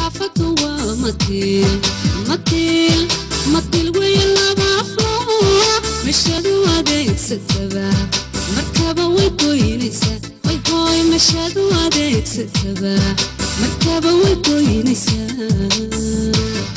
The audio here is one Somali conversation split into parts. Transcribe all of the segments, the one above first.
saxaafaddu waa matiil matiil matiil weeye labaafo meshadu adeegsataba markaba way goynaysaa way gooy meshadu adeegsataba markaba way goynaysaa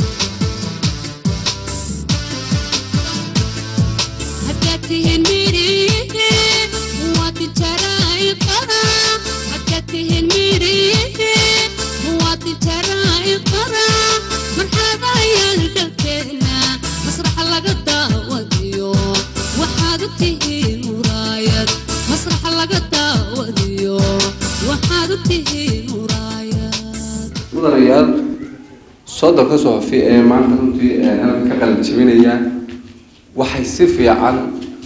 haddaad tihiin midhihe muwaadin jaraa'iqara haddaad tihiin midhihe muwaadin jaraa'iqara marxaba ayaan dalkeena masraxa laga daawadiyo waxaad u tihiin muraayad masraxa laga daawadiyo waxaad u tihiin muraayad mudanayaal soddonka soofi ee maanta runtii halka ka qalin jebinaya waxay si fiican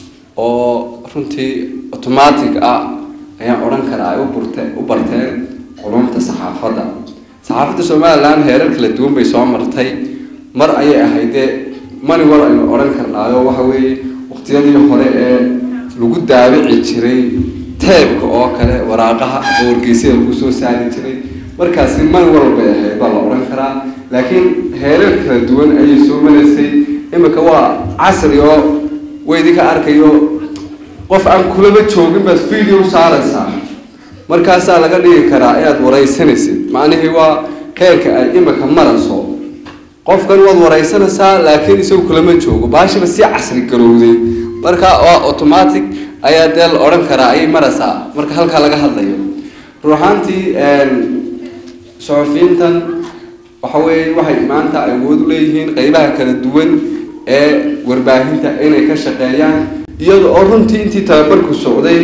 oo runtii automatic ah ayaan odhan karaa ay u burte u barteen culumta saxaafadda saxaafadda somaliland heerar kala duwan bay soo martay mar ayay ahaydee mani war aynu odhan karnaayo waxa weeye waqtiyadii hore ee lagu daabici jiray teebka oo kale waraaqaha oo wargeysyada lagu soo saari jiray markaasi mani walbay ahayd baa la odhan karaa laakiin heerar kala duwan ayay soo maraysay imika waa casri oo waydinka arkayo qof aan kulaba joogin baad video saaraysaa markaasaa laga dhigi karaa inaad waraysanaysid macnihii waa heerka ay imika marayso qofkan waad waraysanaysaa laakiin isagu kulama joogo baashiba si casri garowday marka waa automatic ayaa dee la odhan karaa ayay maraysaa marka halkaa laga hadlayo ruuxaantii suxufiyiintan waxa weeye waxay maanta awood u leeyihiin qeybaha kala duwan ee warbaahinta inay ka shaqeeyaan iyada oo runtii intii tababarku socday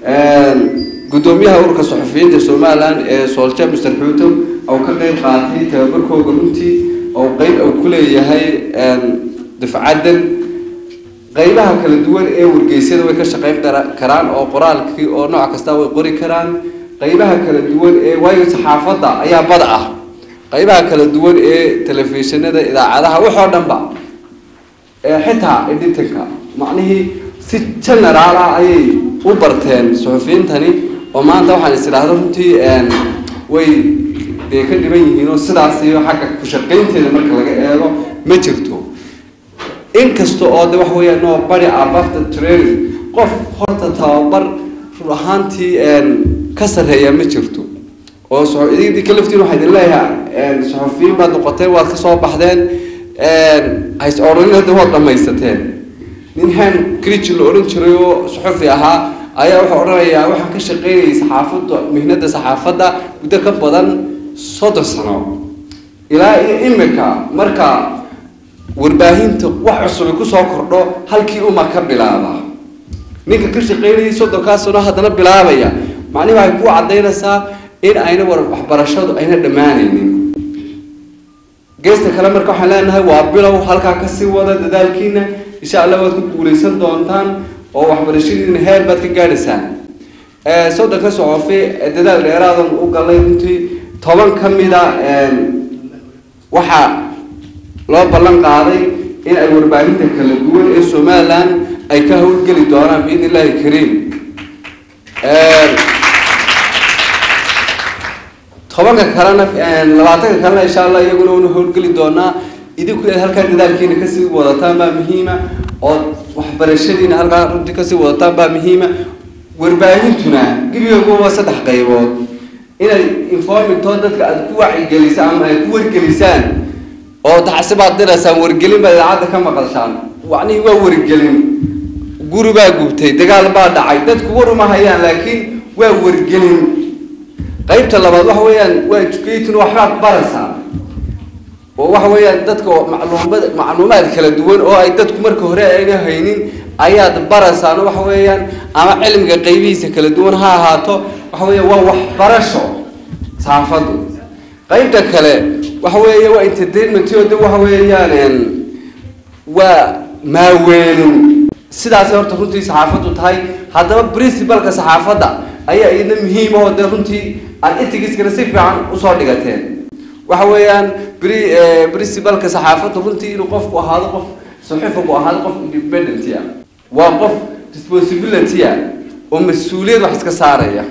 gudoomiyaha ururka suxufiyiinta somaliland ee soolja mr xuuto oo ka qeyb qaatay tababarkooda runtii oo qeyb uu ku leeyahay dafcadan qeybaha kala duwan ee wargeysyada way ka shaqeyn karaan oo qoraalkii oo nooc kasta way qori karaan qeybaha kala duwan ee waayo saxaafadda ayaa bad ah qeybaha kala duwan ee telefishinada idaacadaha waxoo dhanba xitaa editanka macnihii si generaal ah ayay u barteen suxufiyiintani oo maanta waxaan is idhaahda runtii way dee ka dhiban yihiin oo sidaas iyo xagga ku shaqaynteeda marka laga eego ma jirto inkasta oo de waxa weeya no body abafter training qof horta tababar run ahaantii ka sarreeya ma jirto oo idinka laftiin waxaa idin leeyahay suxufiyiin baad noqoteen waad kasoo baxdeen hays odhanin hadda waad dhamaysateen nin han crichi la odhan jiray oo suxufi ahaa ayaa wuxuu odhanayaa waxaan ka shaqeynayay saxaafadda mihnada saxaafadda muddo ka badan soddon sano ilaa iyo imika marka warbaahinta wax cusubi kusoo kordho halkii uma ka bilaaba ninka ka shaqeynayay soddonkaa sano haddana bilaabaya macnihi waxay ku cadaynaysaa in ayna war waxbarashadu ayna dhammaanaynin geesta kale marka waxaan leenahay waa bilow halkaa kasii wada dadaalkiina insha allah waad ku guuleysan doontaan oo waxbarashadiina heer baad ka gaadhaysaan soddonka socofi dadaal dheeraadan u galay runtii toban ka mida waxaa loo ballan qaaday in ay warbaahinta kala duwan ee somaliland ay ka howlgeli doonaan biidn illahi kariim tobanka kalena labaatanka kalena insha allah iyaguna una howlgeli doonaa idinku inaad halkaa dadaalkiina kasii wadataan baa muhiima ood waxbarashadiina halkaa runtii kasii wadataan baa muhiima warbaahintuna gebigeeguba waa saddex qaybood inay informingtoo dadka aada ku wacigelisaan ama ay ku wargelisaan oo taxsi baad diraysaan wargelin baad idaacadda ka maqashaan macnihii waa wargelin guri baa gubtay dagaal baa dhacay dadku war uma hayaan laakiin waa wargelin qaybta labaad waxa weeyaan waa educatin waxbaad baraysaa oo waxa weeyaan dadka macluumad macluumaad kala duwan oo ay dadku marka hore ayna haynin ayaad baraysaan waxa weeyaan ama cilmiga qaybihiisa kala duwan ha ahaato waxa weeya waa waxbarasho saxaafaddu qaybta kale waxa weeya waa entertainment oo de waxa weeyaan waa maaweelin sidaasay horta runtii saxaafaddu tahay haddaba principalka saxaafadda ayaa iyadna muhiim oo dee runtii aad itigiskana si fiican usoo dhigateen waxa weeyaan bri principalka saxaafadda runtii inuu qofku ahaado qof saxiifaku ahaado qof independent ah waa qof responsibility ah oo mas-uuliyad wax iska saaraya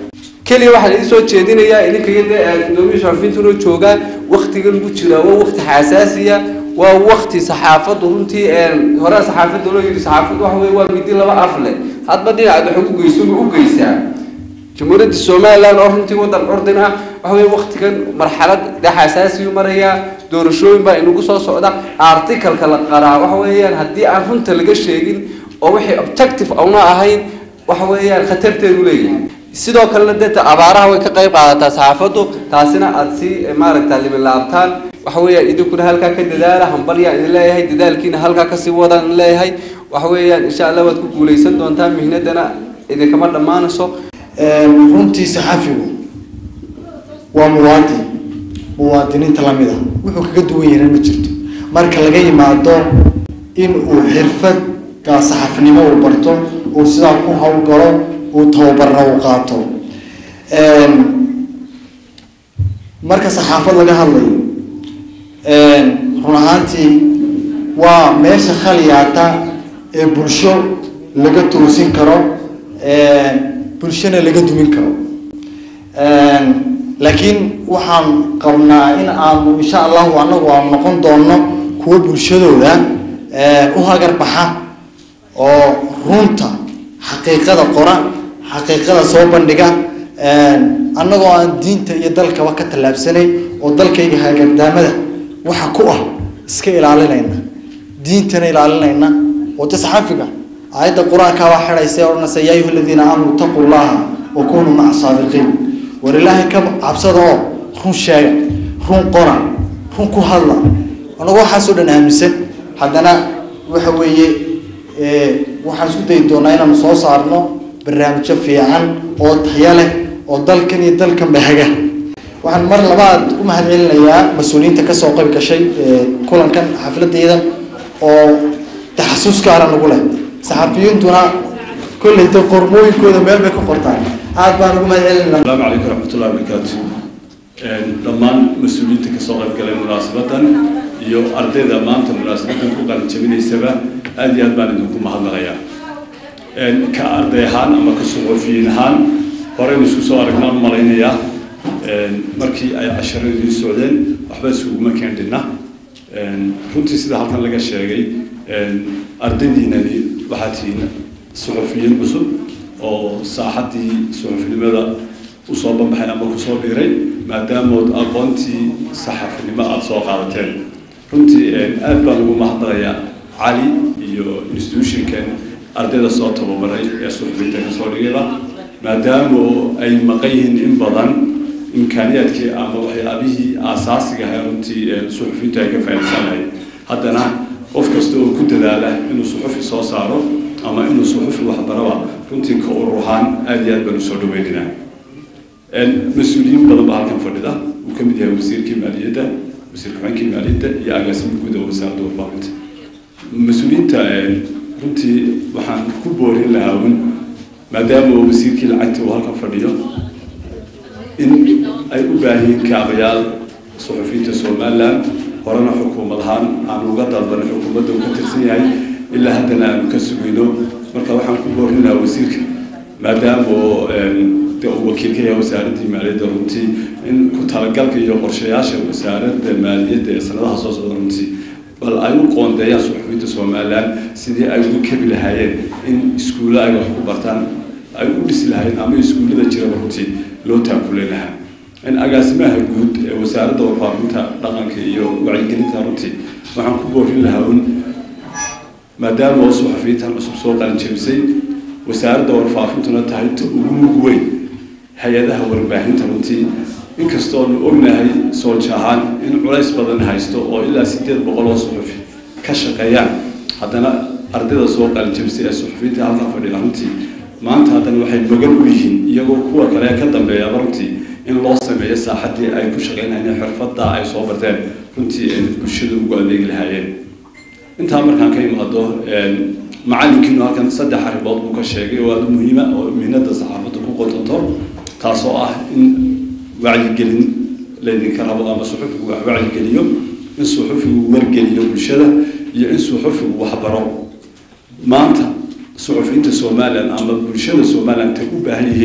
keliya waxaa laidin soo jeedinayaa idinkaga dee gudoomiya saxafiyiintuna joogaan waktiga lagu jiraa waa wakti xasaasiya waa wakti saxaafaddu runtii hore saxaafadda loo yidhi saxaafaddu waxa weye waa midi laba af leh hadba dhinacaad wax ugu geyso ma u geysaa jamhuuriyadda somaliland oo runtii waddan curdin ah waxa weye waktigan marxalad dee xasaasiyu marayaa doorashooyin baa inagu soo socda articalka la qaraa waxa weeyaan haddii aan runta laga sheegin oo wixii objective auna ahayn waxa weeyaan khatarteedu leeyahay sidoo kalena dee abaaraha way ka qayb qaadataa saxaafaddu taasina aada si maaragta libilaabtaan waxa weeyaan idinkuna halkaa ka dadaala hambalyaa idin leeyahay dadaalkiina halkaa kasii wadaan idin leeyahay waxa weeyaan insha allah waad ku guuleysan doontaa mihnadana idinkama dhammaanayso runtii saxafigu waa muwaadin muwaadiniinta lamid ah wuxuu kaga duwan yahay ma jirto marka laga yimaado in uu xirfadda saxafnimo uu barto uu sidaa ku howlgalo uu tababarna uu qaato marka saxaafad laga hadlayo run ahaantii waa meesha khaliyaata ee bulsho laga toosin karo bulshona laga dumin karo laakiin waxaan qabnaa in aanu insha allahu anagu aanu noqon doono kuwo bulshadooda u hagar baxa oo runta xaqiiqada qora xaqiiqada soo bandhiga annagoo aan diinta iyo dalkaba ka tallaabsanay oo dalkayga hagardaamada waxa ku ah iska ilaalinayna diintana ilaalinayna oo de saxafiga aayadda qur-aanka baa xidhaysa ee odhanaysa yaa ayuha aladiina aamanuu taquu llaha wa kunuu maca saadiqiin war ilaahay ka cabsada oo run sheega run qora run ku hadla anagu waxaasoo dhan aaminsan haddana waxa weeye waxaan isku dayi doonaa inaanu soo saarno barnaamijyo fiican oo taya leh oo dalkan iyo dalkanba haga waxaan mar labaad u mahadcelinayaa mas-uuliyiinta kasoo qayb gashay kulankan xafladeydan oo taxasus gaara nagu leh saxafiyiintuna kolleyta qormooyinkooda meel bay ka qortaan aad baan ugu mahadcelinaa السلام عليكم ورحمة الله وبركاته dhammaan mas-uuliyiinta kasoo qayb galay munaasabadan iyo ardayda maanta munaasabadan ku qalin jabinaysaba aad iyo aad baan idinku mahadnaqayaa ka arday ahaan ama ka suxufiyiin ahaan horeynu isku soo aragnaan u malaynayaa markii ay casharadii socdeen waxba isuguma keendhina runtii sida halkan laga sheegay ardaydiinani waxaa tihiin suxufiyiin cusub oo saaxaddii suxufinimada usoo banbaxay ama kusoo biiray maadaamood aqoontii saxafinimo aada soo qaadateen runtii aad baan ugu mahadnaqayaa cali iyo institutionkan ardayda soo tababaray ee suxufinta kasoo dhigayba maadaamo ay maqan yihiin in badan imkaaniyaadkii ama waxyaabihii aasaasiga ahaa runtii suxufintu ay ka faa'iidaysan lahayd haddana qof kasta oo ku dadaala inuu suxufi soo saaro ama inuu suxufi waxbaraba runtii ka urur ahaan aada iyo aad baan usoo dhaweyninaa mas-uuliyiin badan baa halkan fadhida uu ka mid yahay wasiirkii maaliyadda wasiir ku-xigeenkii maaliyadda iyo agaasimka guud ee wasaaradda warbaahinta mas-uuliyiinta runtii waxaan ku boorin lahaa un maadaama wasiirkii lacagta uu halkan fadhiyo in ay u baahiyiin kaabayaal suxufiyiinta somaliland horena xukuumad ahaan aanu uga dalban xukuumadda uu ka tirsan yahay ilaa haddana aanu ka sugayno marka waxaan ku boorin lahaa wasiirka maadaama de uu wakiil ka yahay wasaaraddii maaliyadda runtii in ku talagalka iyo qorshayaasha wasaaradda maaliyadda ee sanadaha soo socda runtii bal ay u qoondeeyaan suxufiyiinta somaliland sidii ay ugu kebi lahaayeen in iskuulla ay wax ku bartaan ay u dhisi lahaayeen ama iskuullada jiraba runtii loo taakulen lahaa in agaasimaha guud ee wasaaradda warfaafinta dhaqanka iyo wacyigelinta runtii waxaan ku boorin lahaa un maadaama oo suxufiyiintan cusub soo qalinjabisay wasaaradda warfaafintuna tahay ta ugu mug weyn hay-adaha warbaahinta runtii inkastoonu ognahay soolja ahaan in culays badan haysto oo ilaa sideed boqol oo suxufi ka shaqeeyaan haddana ardayda soo qalinjabisay ee suxufiyiinta halkaa fadhiya runtii maanta haddana waxay magan u yihiin iyagoo kuwa kale ka dambeeyaba runtii in loo sameeyo saaxaddii ay ku shaqeynayeen xirfadda ay soo barteen runtii ay bulshada ugu adeegi lahaayeen intaa markaan ka imaado macalinkiinu halkan saddex arrimood buu ka sheegay oo aada u muhiima oo mihnada saxaafadda ku qotanto taasoo ah in wacyigelin laydinka rabo ama suxufigu wax wacyigeliyo in suxufigu wargeliyo bulshada iyo in suxufigu waxbaro maanta suxufiyiinta somalilan ama bulshada somalilan tay u baahan yihiin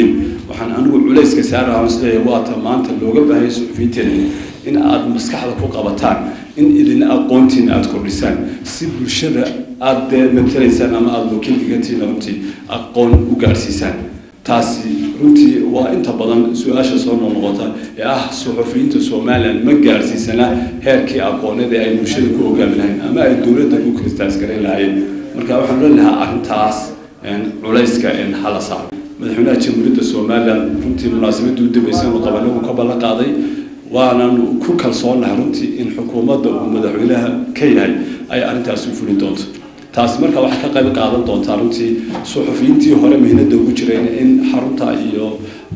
waxaan anigu culayska saaraha isleeyahay waata maanta looga baahaya suxufiyiinteena in aada maskaxda ku qabataan in idina aqoontiina aada kordhisaan si bulshada aada dee matalaysaan ama aada wakiilkigantiina runtii aqoon u gaadhsiisaan taasi runtii waa inta badan su-aasha soo noqnoqota ee ah suxufiyiinta somalilan ma gaadhsiisana heerkii aqooneed ee ay bulshada ku ogaami lahayn ama ay dowladda ku kristaas garayn lahaayeen marka waxaan ohan lahaa arrintaas culayska hala saaro madaxweynaha jamhuuriyadda somalilan runtii munaasabadii u dambeysay inu qabanagu ka ballan qaaday waanan ku kalsoonahay runtii in xukuumadda uu madaxweynaha ka yahay ay arrintaasi u fulin doonto taasi marka waxay ka qayb qaadan doontaa runtii suxufiyiintii hore mihnada ugu jireen in xarunta iyo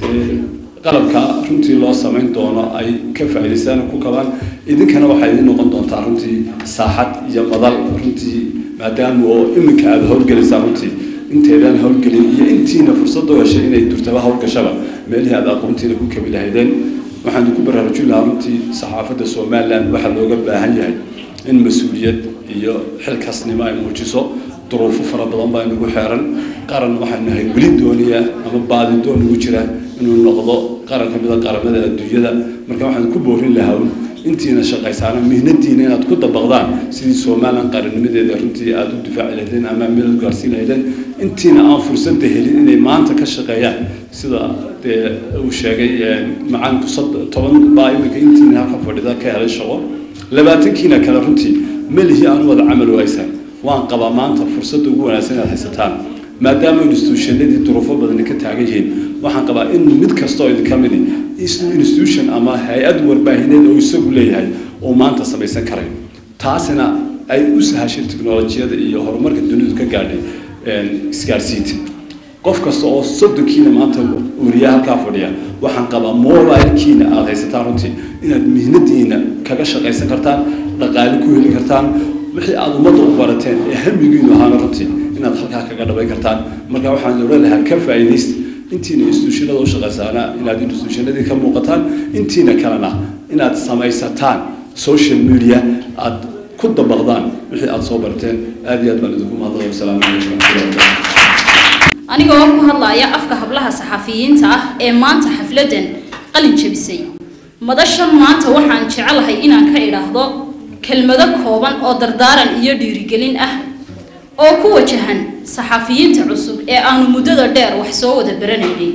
qalabka runtii loo samayn doono ay ka faa'idaystaan ku kabaan idinkana waxay idin noqon doontaa runtii saaxad iyo madal runtii maadaama oo iminka aada howlgelaysaa runtii inteedan howlgelin iyo intiina fursad u heshay inay durtaba howlgashaba meelihii aada aqoontiina ku kabi lahaydeen waxaan idinku baraarujin lahaa runtii saxaafadda somalilan waxaa looga baahan yahay in mas-uuliyad iyo xilkaasnimo ay muujiso duruufo fara badan baa inagu xeeran qaran waxaan nahay weli doonaya ama baadi doon ugu jira inuu noqdo qaran ka mid a qaramada adduunyada marka waxaan ku boorin lahaa intiina shaqaysaana mihnadiina inaad ku dabaqdaan sidii somalilan qarannimadeeda runtii aada u difaaci lahaydeen ama meel u gaarsiin lahaydeen intiina aan fursadda helin inay maanta ka shaqeeyaan sida dee uu sheegay macalinku toban baa iminka intiina halka fadhida ka helay shaqo labaatankiina kale runtii melihii aan wada camal waaysan waan qabaa maanta fursadda ugu wanaagsan inaad haysataan maadaama institutionadii duruufo badani ka taagan yihiin waxaan qabaa in mid kastoo idinka midi institution ama hay-ad warbaahineed oo isagu leeyahay oo maanta samaysan karay taasina ay u sahashay teknolojiyada iyo horumarka dunidu ka gaadhay isgaarsiinta qof kasta oo soddonkiina maanta wariya halkaa fadhiya waxaan qabaa mobilkiina aada haysataan runtii inaad mihnadiina kaga shaqaysan kartaan dhaqaale ku heli kartaan wixii aada ummadda u barateen ee hamigiinu ahaana runtii inaad halkaa kaga dhabayn kartaan marka waxaan odhan lahaa ka faa'iidaysta intiina institutionada u shaqaysaana inaad institutionadii ka muuqataan intiina kalena inaad samaysataan social media aad ku dabaqdaan wixii aada soo barateen aada iyo aad baan idinku mahadnaqay wasalaamu calaykum waraxmatullahi wabarakatu anigoo ku hadlaya afka hablaha saxafiyiinta ah ee maanta xafladan qalin jabisay madashan maanta waxaan jecelahay inaan ka idhaahdo kelmado kooban oo dardaaran iyo dhiirigelin ah oo ku wajahan saxafiyiinta cusub ee aanu muddada dheer wax soo wada baranaynay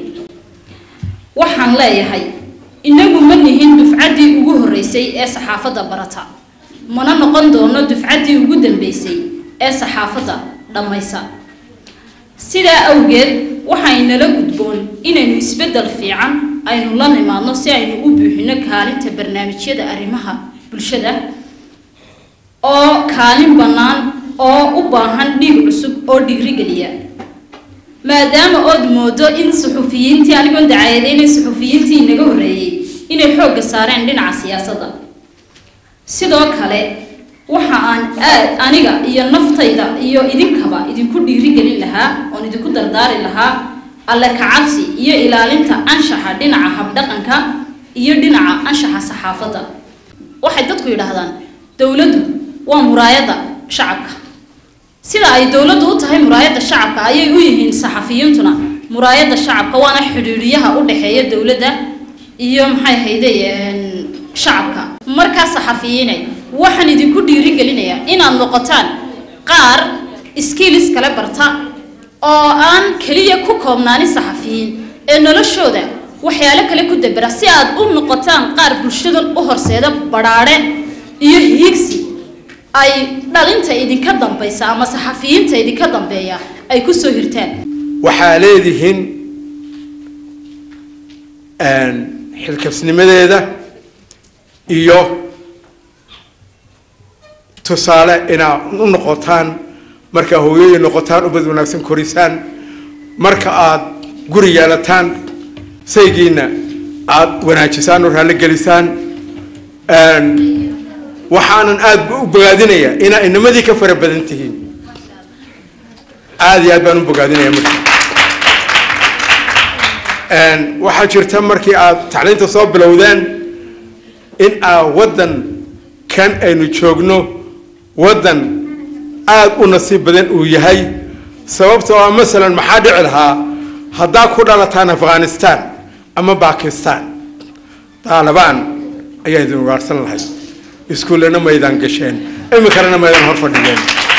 waxaan leeyahay inagu ma nihin dufcaddii ugu horreysay ee saxaafadda barata mana noqon doono dufcaddii ugu dambeysay ee saxaafadda dhammaysa sidaa awgeed waxaynala gudboon inaynu isbeddel fiican aynu la nimaadno si aynu u buuxino kaalinta barnaamijyada arrimaha bulshada oo kaalin bannaan oo u baahan dhiig cusub oo dhiirigeliya maadaama ood moodo in suxufiyiintii anigoon dacayadeynay suxufiyiintii inaga horreeyey inay xoogga saareen dhinaca siyaasadda sidoo kale waxa aan aad aniga iyo naftayda iyo idinkaba idinku dhiirigelin lahaa oon idinku dardaari lahaa alle kacabsi iyo ilaalinta anshaxa dhinaca habdhaqanka iyo dhinaca anshaxa saxaafadda waxay dadku yidhaahdaan dowladdu waa muraayadda shacabka sida ay dowladdu u tahay muraayadda shacabka ayay u yihiin saxafiyiintuna muraayadda shacabka waana xidhiidhiyaha u dhexeeya dowladda iyo maxay hayde shacabka markaa saxafiyiinay waxaan idinku dhiirigelinayaa inaad noqotaan qaar skills kale barta oo aan keliya ku koobnaanin saxafiyiin ee noloshooda waxyaalo kale ku dabera si aad u noqotaan qaar bulshadan u horseeda badhaadhe iyo hiigsi ay dhalinta idinka dambaysa ama saxafiyiinta idinka dambeeya ay ku soo hirtaan waxaa leedihiin xilkasnimadeeda iyo tusaale inaad u noqotaan markaa hooyooyin noqotaan ubad wanaagsan korisaan marka aada guri yeelataan saygiina aada wanaajisaan oo raalli gelisaan waxaanan aada u bogaadinayaa inaa inamadii ka fara badan tihiin aada iyo aad baan u bogaadinaya marka waxaa jirta markii aad tacliinta soo bilowdeen in aa waddan kan aynu joogno waddan aada u nasiib badan uu yahay sababtoo ah masalan maxaa dhici lahaa haddaa ku dhalataan afghanistan ama bakistan taalibaan ayaa idin ugaarhsan lahayd iskuullana maydaan gasheen iminkana maydaan hor fadhigeen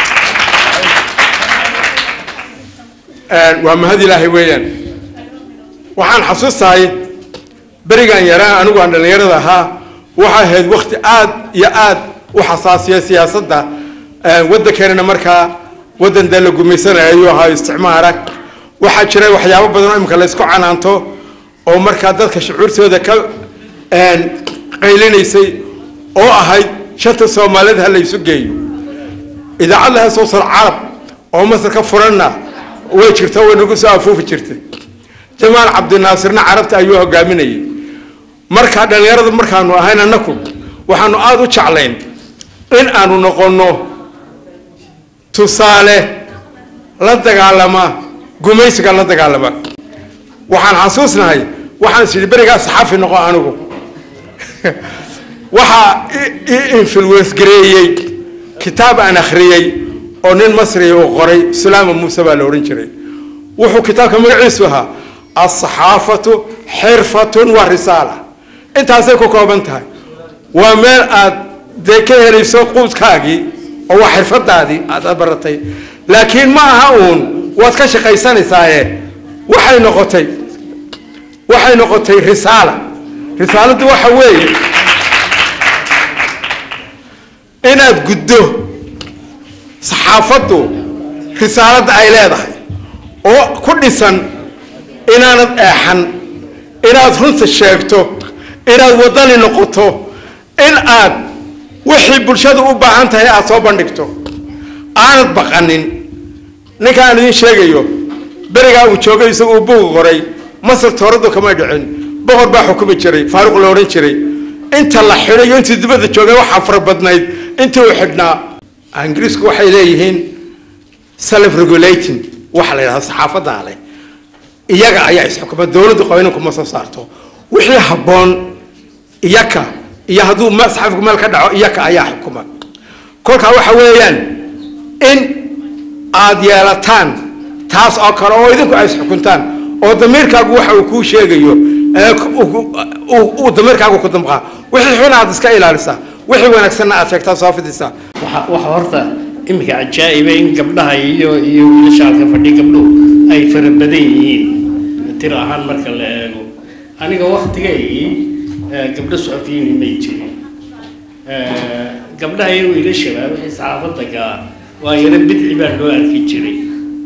waa mahad ilaahay weeyaan waxaan xasuustahay berigan yaraa anigu aan dhallinyarada ahaa waxay ahayd wakti aad iyo aad u xasaasiya siyaasadda waddankeenana markaa waddan dee la gumaysanaya ayuu ahaa isticmaara waxaa jiray waxyaabo badan oo imika la isku canaanto oo markaa dadka shucuurtooda ka qaylinaysay oo ahayd shanta soomaalida ha la isu geeyo idaacad laha soo sar carab oo masar ka furanna way jirta way nagu soo afuufi jirtay jamaal cabdinaasirna carabta ayuu hogaaminayay markaa dhallinyarada markaanu ahayn annaku waxaanu aada u jeclayn in aanu noqonno tusaale la dagaalama gumaysiga la dagaalama waxaan xasuusnahay waxaan is idhi berigaa saxafi noqo anigu waxaa i influence gareeyey kitaab aan akhriyey oo nin masriya uu qoray sulaama muuse baa la odhan jiray wuxuu kitaabka magaciisu ahaa alsaxaafatu xirfatun wa risaala intaasay ku kooban tahay waa meel aad dee ka helayso quudkaagii oo waa xirfadaadii aad baratay laakiin ma aha uun waad ka shaqaysanaysaaye waxay noqotay waxay noqotay risaala risaaladdu waxa weeye inaad guddo saxaafaddu risaaladda ay leedahay oo ku dhisan inaanad eexan inaad runta sheegto inaad waddani noqoto in aad wixii bulshadu u baahan tahay aada soo bandhigto aanad baqanin ninkaan idiin sheegayo berigaa uu joogay isagu uu buuga qoray masar tooradu kamay dhicin boqor baa xukumi jiray faaruq la odhan jiray inta la xidhay iyo intii dibadda joogay waxaa fara badnayd intii uu xidhnaa ingiriisku waxay leeyihiin self regulating waxa la yidhahda saxaafadaa leh iyaga ayaa isxukuma dowladdu qabaninku ma soo saarto wixii habboon iyaka iyo hadduu saxafigu meel ka dhaco iyaka ayaa xukuma kolkaa waxa weeyaan in aad yeelataan taas oo kale oo idinku ay isxukuntaan oo damiirkaagu waxa uu kuu sheegayo uu damiirkaagu ku damqaa wixii xun aad iska ilaalisaa wixii wanaagsanna aad sheegtaa soo fidisaa waxa horta iminka cajaa'iba in gabdhaha iyo iyo wiilasha halka fadhi gabdhuhu ay fara badan yihiin tir ahaan marka la eego aniga waktigaygii gabdho suxufiyiin may jirin gabdhaha iyo wiilashaba wixii saxaafadda gaa waa yaro bidci baa loo arki jiray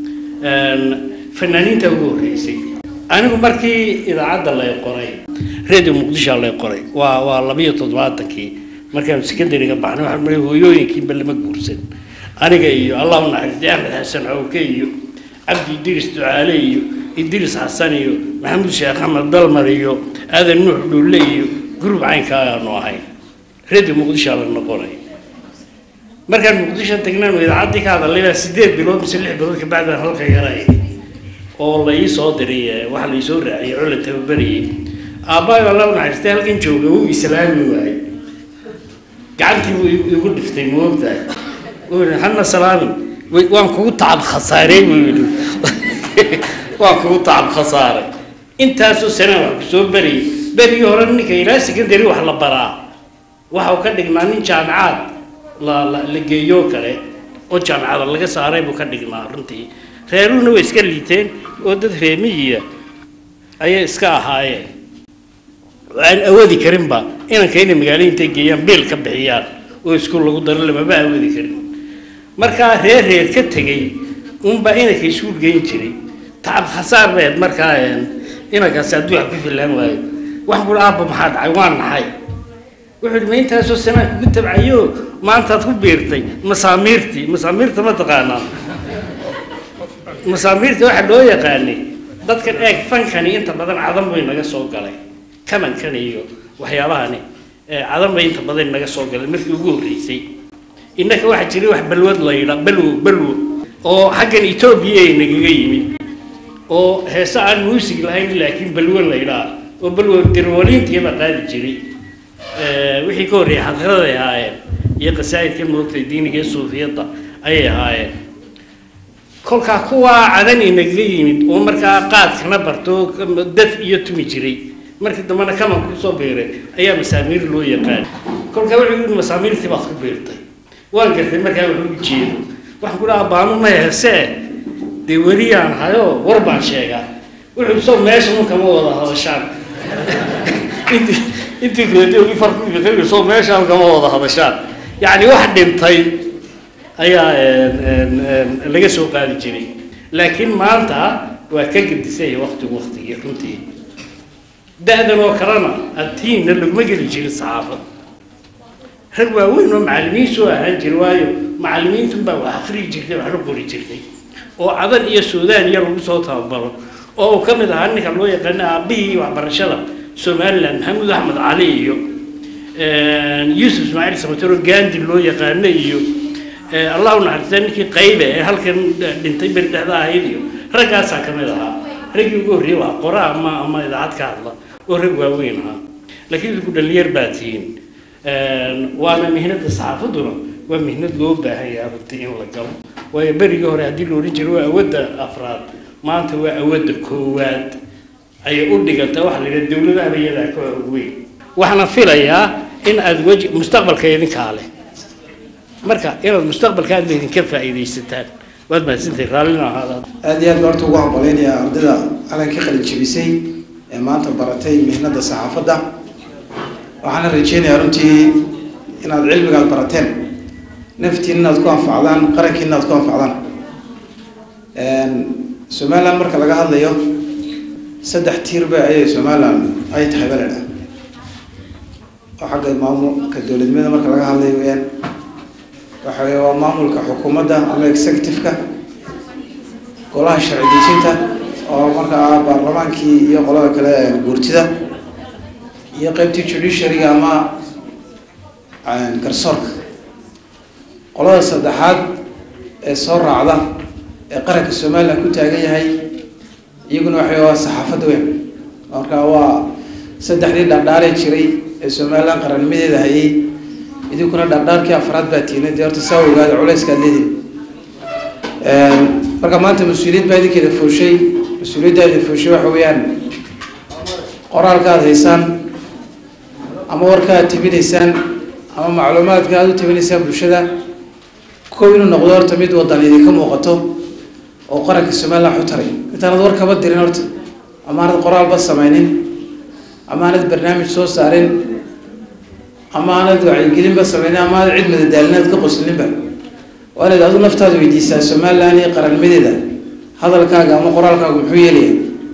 fanaaniinta ugu horreysay anigu markii idaacadda lay qoray radio muqdisho lay qoray waa waa labiyo toddobaatankii markaanu secondary-ga baxnay waxaan maray hooyooyinkiinba lama guursan aniga iyo allah u naxariistay axmed xasan cawke iyo cabdi idriis ducaale iyo idriis xasan iyo maxamuud sheekh axmed dalmar iyo aadan nuux dhuulle iyo gurub caynkaa aanu ahay radio muqdisho la noqonay markaan muqdisho tagnaanu idaacaddii ka hadalay baa sideed bilood mise lix bilood kabacdaan halka yaray oo la ii soo diray waxa la ii soo raaciyay oo la tababarayay aabbahay allah u naxariistay halkan jooga wuu islaami waayey gacantii buu igu dhiftay ma ogtahay wuu yidhi hana salaamin waan kugu tacab khasaarey buu yidhi waan kugu tacab khasaaray intaasoo sanaa wax kusoo beriyay berigii hore ninka ilaa secondary wax la baraa waxa uu ka dhignaa nin jaamicaad la la la geeyo kale oo jaamicada laga saaray buu ka dhignaa runtii reeruhuna way iska liiteen oo dad reemiyiya ayay iska ahaayeen aan awoodi karinba inanka inay magaalo intay geeyaan biil ka bixiyaan oo iskuul lagu daro lamaba awoodi karin markaa reer reer ka tegey unbaa inanka iskuul geyn jiray tacab khasaar beed markaa inankaasi hadduu wax ku filaan waayo wax kula aabba maxaa dhacay waan naxay wuxuu yidhi ma intaasoo sanaa kugu tabcayo maantaad ku biirtay masaamiirtii masaamiirta ma taqaanaa masaamiirta waxaa loo yaqaanay dadkan eeg fankani inta badan cadan bay naga soo galay kamankan iyo waxyaabahani cadan bay inta badan naga soo galay markii ugu horreysay innaka waxaa jiray wax balwad la yidhaa balwo balwo oo xaggan etoobiya ay nagaga yimid oo heese aan muusig lahayn laakiin balwo la yidhaa oo balwo dirwaliintiiba qaadi jiray wixii ka horreeyay xadiraday ahaayeen iyo qasaa'idka moogtay diiniga ee suufiyadda ayay ahaayeen kolkaa kuwaa cadan inagaga yimid oo markaa qaadkana barto daf iyo tumi jiray markii dambena kaman kusoo biiray ayaa masaamiir loo yaqaan kolkaa wuxuu yidhi masaamiirtii baad ku biirtay waan gartay markaa wuxuu u jeedo waxaan ku dhaha baanu ma heesee dee weliyaan hayo war baan sheegaa wuxuu soo meesha un kama wada hadashaan intii intii kaleeto ugi farku imitay soo meeshaan kama wada hadashaan yacni wax dhintay ayaa laga soo qaadi jiray laakiin maanta waa ka gedisay waktigu waktigii runtii da-dan oo kalena adtiinna laguma geli jirin saxaafad rag waaweyn oo macallimiin soo ahaan jira waayo macallimiintunbaa wax akhriyi jirtay wax la qori jirtay oo cadan iyo suudaan iyo lagu soo tababaro oo uu ka mid ahaa ninka loo yaqaana aabbihii waxbarashada somaliland maxamuud axmed cali iyo yuusuf ismaaciil samatero gandi loo yaqaano iyo allah u naxariista ninkii qaybe ee halkan dhintay beri dhexda ahayd iyo raggaasaa ka mid ahaa raggii ugu horreeyey waa qora ama ama idaacad ka hadla oo rag waaweyn ahaa laakiin idinku dhalinyar baa tihiin waana mihnada saxaafadduna waa mihnad loo baahan yahay runtii in la galo waayo berigii hore haddii la odhan jiray waa awadda afraad maanta waa awadda koowaad ayay u dhiganta waxa la yidhaha dowladaha iyadaa ka xoog weyn waxaana filayaa in aad weji mustaqbalka idinkaa leh marka inaad mustaqbalka aad idinka faa'iidaysataan waad mahadsantahay raallina ahaada aad iyo aad baan horta ugu hambaleynayaa ardayda calankii qalin jebisay ee maanta baratay mihnada saxaafadda waxaana rajeynayaa runtii inaad cilmigaad barateen naftiin inaad ku anfacdaan qarankiina inaad ku anfacdaan somaliland marka laga hadlayo saddex tiirba ayay somaliland ay tahay baledha oo xagga maamulka dowladnimada marka laga hadlayo weyaan waxa wey waa maamulka xukuumadda ama executive-ka golaha sharci dejinta oo markaa baarlamaankii iyo qolada kale guurtida iyo qeybtii judiciaryga ama garsoorka qolada saddexaad ee soo raacda ee qaranka somaliland ku taagan yahay iyaguna waxay waa saxaafadda weyn marka waa saddexdii dhardhaaree jiray ee somaliland qarannimadeeda hayay idinkuna dhardhaarkii afraad baa tiina dee horta saa ogaada culayskaad leedihin marka maanta mas-uuliyad baa idinkeeda fooshay mas-uuliyaddaa idin fooshay waxa weeyaan qoraalka aad haysaan ama warka aad tabinaysaan ama macluumaadka aad u tabinaysaan bulshada kow inuu noqdo horta mid wadan idinka muuqato oo qaranka somaliland wax u taray intaanad war kaba dirin horta ama aanad qoraalba samaynin ama aanad barnaamij soo saarin ama aanad wacyigelinba samaynin ama aanad cid madadaalinaad ka qoslinba waa inaad adu naftaada weydiisaa somaliland iyo qarannimadeeda hadalkaaga ama qoraalkaaga muxuu yeelaya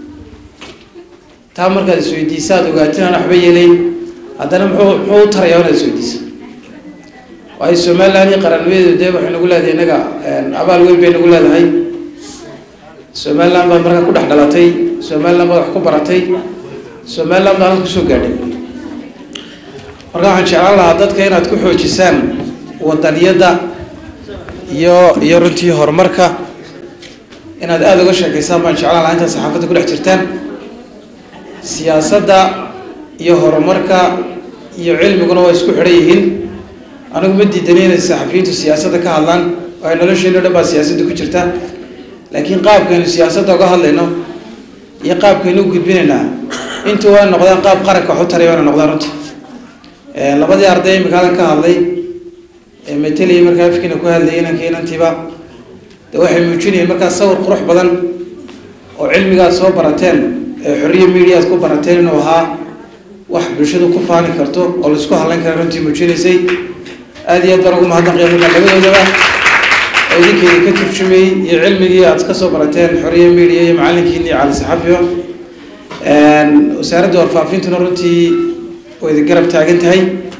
taa markaad isweydiisa aad ogaatin aan waxba yeelayn haddana muxuu muxuu u taraya inaad isweydiisa waayo somaliland iyo qarannimadeedu dee waxay nagu leedahay innaga abaal weyn bay nagu leedahay somaliland baad markaa ku dhex dhalatay somaliland baad wax ku baratay somaliland baad halka kusoo gaadhay marka waxaan jeclaan lahaa dadka inaad ku xoojisaan wadaniyadda iyo iyo runtii horumarka inaad aada uga sheekeysaan baan jeclaan lahaa intaad saxaafadda ku dhex jirtaan siyaasadda iyo horumarka iyo cilmiguna waa isku xidhan yihiin anigu ma diidanay inay saxafiyiintu siyaasadda ka hadlaan waayo nolosheena o dhan baa siyaasadda ku jirta laakiin qaabkaynu siyaasadda uga hadlayno iyo qaabkaynu u gudbinaynaa intu waa noqdaan qaab qaranka wax u taray waana noqdaan runtii labadii arday imika halkan ka hadlay ee metelaya markaa afkiina ku hadlayay inankii inantiiba de waxay muujinayeen markaa sawir qurux badan oo cilmigaad soo barateen ee xorriya media aad ku barateen inuu ahaa wax bulshadu ku faani karto oo laisku hadlayn kara runtii muujinaysay aada iyo aad baan ugu mahadnaqaya markaa labadoodaba oo idinkeeda ka turjumayey iyo cilmigii aad ka soo barateen xorriya media iyo macallinkiini cali saxafiyo wasaaradda warfaafintuna runtii way idin garab taagan tahay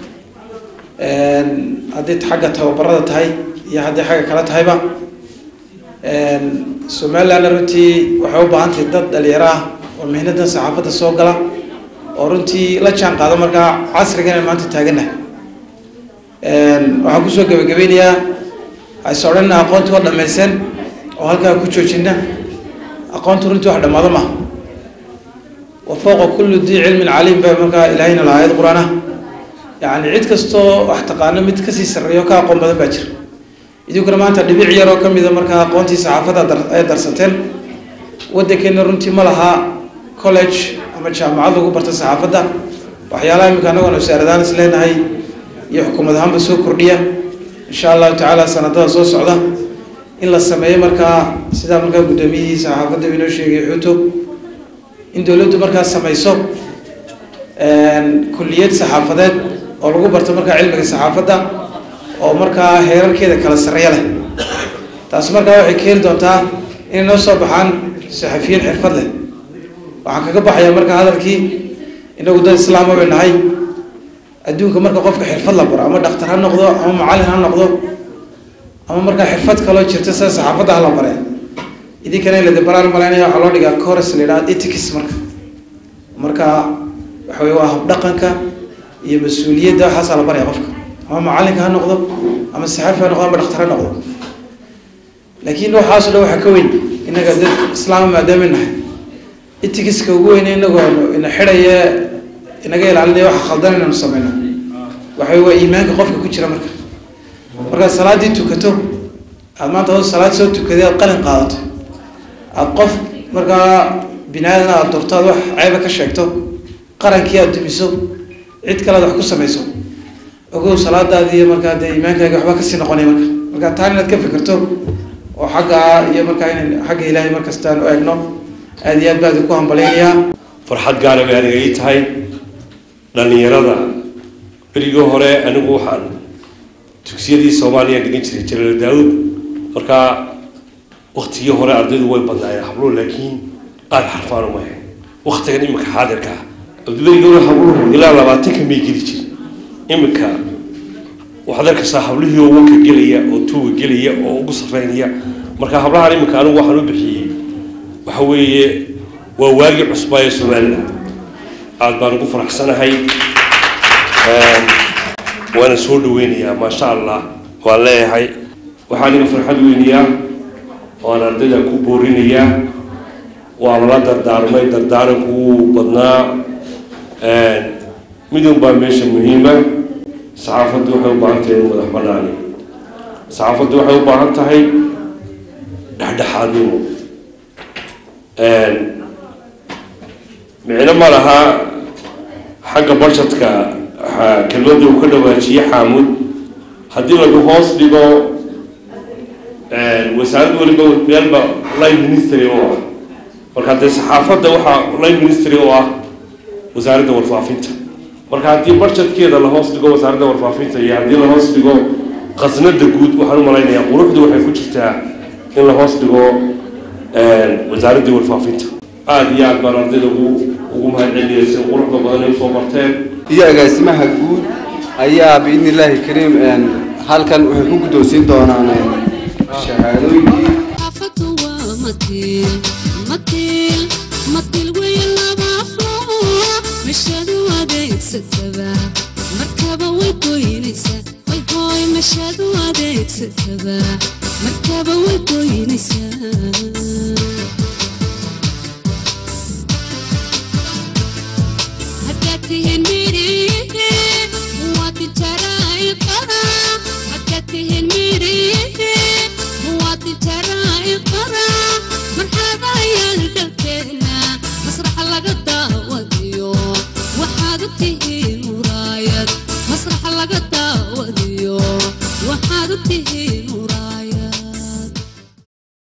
haddii xagga tababarada tahay iyo haddii xagga kale tahayba somalilandna runtii waxay u baahan tahay dad dhalinyaro ah oo mihnadan saxaafadda soo gala oo runtii la jaan qaado markaa casrigan aan maanta taagannahay waxaan kusoo gabagabeynayaa hayse odhanna aqoonti waa dhammaysan oo halkaa ku joojina aqoontu runtii wax dhammaado maaha wa fowqa kulli dii cilmin caliim baa markaa ilaahayna lahaa ayad qur-aan ah yacni cid kastoo wax taqaano mid kasii sarreeyo ka aqoon badan baa jira idinkuna maanta dhibic yar oo ka mida markaa aqoontii saxaafadda dar- ay darsateen waddankeena runtii ma laha college ama jaamacad lagu barta saxaafadda waxyaalaha iminka annagoona wasaaradaan is leenahay iyo xukuumad ahaanba soo kordhiya insha allahu tacaala sanadada soo socda in la sameeyo markaa sidaa markaa guddoomiyihii saxaafadda inoo sheegay xuuto in dowladdu markaa sameyso kulliyad saxaafadeed oo lagu barto markaa cilmiga saxaafadda oo markaa heerarkeeda kala sarreeya leh taasi markaa waxay keeni doontaa inay noo soo baxaan saxafiyiin xirfad leh waxaan kaga baxayaa markaa hadalkii inagu dad islaama bay nahay adduunka marka qofka xirfad la baro ama dhakhtar ha noqdo ama macallin ha noqdo ama markaa xirfad kaloo jirta sida saxaafadda ha la bare idinkana in la dabaraan malaynaya waxaa loo dhigaa chorus la yidhaha ethics marka marka waxa weye waa habdhaqanka iyo mas-uuliyadda waxaasaa la baraya qofka ama macallinka ha noqdo ama saxaafi ha noqdo ama dhakhtar ha noqdo laakiin waxaaso dhan waxaa ka weyn innaga dad islaama maadaama nahay etigiska ugu weyne inagoo ina xidhaya inaga ilaalinaya waxa khaldan inaynu sameyno waxa waa iimaanka qofka ku jira marka markaad salaaddii tukato aad maanta hoo salaad soo tukaday aad qalin qaadato aad qof markaa bini aadan aad durto aad wax ceyba ka sheegto qarankii aad dumiso cid kale aad wax ku samayso ogow salaadaadii iyo markaa dee iimaankaaga waxba kasii noqonay marka marka taan inaad ka fikirto oo xagga iyo markaa inan xagga ilaahay markastaan u eegno aad iyo aad baa idinku hambalaynayaa farxad gaara bay aniga ii tahay dhallinyarada berigii hore anigu waxaan dugsiyadii soomaaliya dhigan jiray jalaal daawud markaa waktigii hore ardaydu way badnaayeen habluhu laakiin aada xarfaan uma ahayn waktigan iminka xaadirka ah abduberigii hore habluhu ilaa labaatanka may geli jir iminka waxaad arkaysaa hablihii oo wanka gelaya oo tuuga gelaya oo ugu sarreynaya marka hablahan iminka anigu waxaan u bixiyey waxa weeye waa waagii cusbaa ee somaliland aada baan ugu faraxsanahay waana soo dhaweynayaa maasha allah waan leeyahay waxaan iga farxad weynayaa waan ardayda ku boorinayaa waa lala dardaarmay dardaaranku wuu badnaa midun baa meesha muhiima saxaafaddu waxay u baahan tahay in madax banaani saxaafaddu waxay u baahan tahay dhexdhexaadnimo micno ma laha xagga budgetka kelmadda uu ka dhawaajiye xaamud haddii lagu hoos dhigo wasaarad waliba meelba line ministry oo ah marka dee saxaafadda waxaa line ministry oo ah wasaaradda warfaafinta marka haddii budgetkeeda la hoos dhigo wasaaradda warfaafinta iyo haddii la hoos dhigo khasnada guud waxaan u malaynayaa quruxdu waxay ku jirtaa in la hoos dhigo wasaaradda warfaafinta aada iyo aad baan ardayda ugu ugu mahadceliyay si quruxda badan ay usoo barteen iyo agaasimaha guud ayaa biidni illaahi kariim halkan waxay ku guddoonsiin doonaan shahaadooyinkii xaafadu waa matiil matiil matiil weeye laba aflo mashadu adeegsataba markaba way goynaysaa way gooy mashadu adeegsataba markaba way goynaysaa haddaad tihiin midhihe muwaadin jaraa'iqara haddaad tihiin midhihe muwaadin jaraa'iqara marxaba ayaa